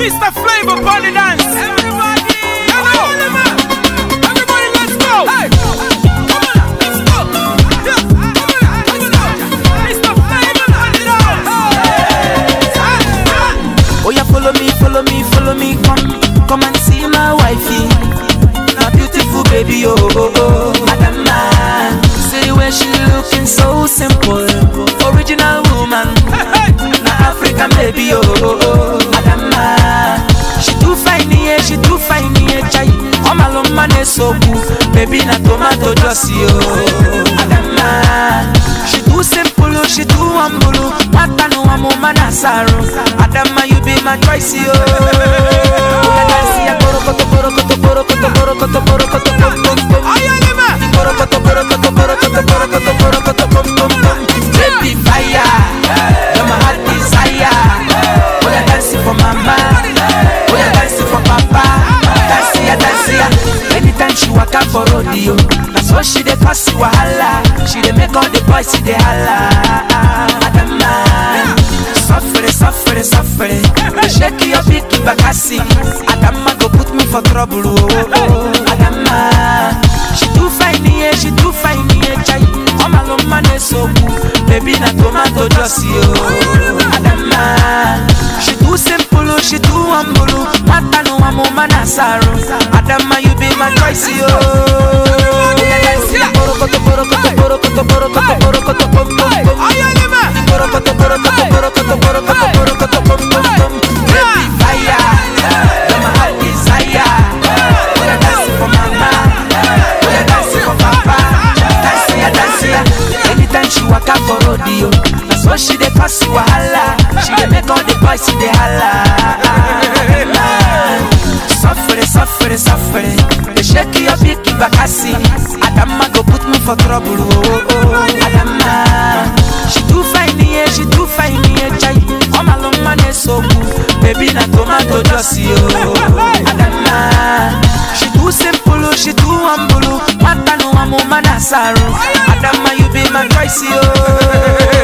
Mr. Flavor Bunny Dance. Everybody, everybody, let's go. Hey, come on, let's go. Yeah, come on, come on. Mr. Flavor Bunny Dance. Oh yeah, follow me, follow me, follow me, come, come and see my wifey. My beautiful baby, oh oh oh, Adama. See where she looking so simple, original woman. Na African baby, oh oh oh, Adama. She too fine, yeah, she too fine, yeah, chai. Oh my love, man, is so cool. Baby, na tomato juicy, oh, Adama. She too simple, oh, she too humble, oh. Mata no amo manasaro. Adama, you be my choice, oh. Oya dance, ya, borokoto, borokoto, borokoto, borokoto, borokoto, bom, bom, bom. Borokoto, borokoto, borokoto, borokoto, borokoto, bom, bom, bom. Baby fire, you're my heart desire. Oya dance for mama, oya dance for papa. Dance ya, dance ya. Anytime she waka for rodeo, that's what she dey cause wahala. She dey make all the boys see dey holla. Adama, suffere, suffere, suffere. Shake your big bakasi. Adama go put me for trouble. Oh, oh, oh. Adama, she too fine, yeah, she too fine, yeah, chai. Oh my love, man, is so cool. Baby, na tomato juicy, oh. Adama, she too simple, oh, she too humble. oh. Mata no amo manasaro. Adama, you be my choice, oh. Borokoto, borokoto, borokoto, borokoto, borokoto, bom, bom, bom. Borokoto, borokoto, borokoto, borokoto, borokoto, bom, bom, bom. Baby fire, you're my heart desire. Wanna dance for mama, wanna dance for papa. Dance ya, dance ya. Anytime she waka for rodeo, that's what she dey pass wahala. She dey make all the boys see dey holla. Suffere, suffere, suffere. They shake your big bakasi. Adama go put me for trouble. Oh, oh. Adama, she too fine, yeah, she too fine, yeah, chai. Oh my long man is so cool. Baby, na tomato juicy, oh. Adama, she too simple, oh, she too humble. oh. Mata no amo manasaro. Adama, you be my choice, oh.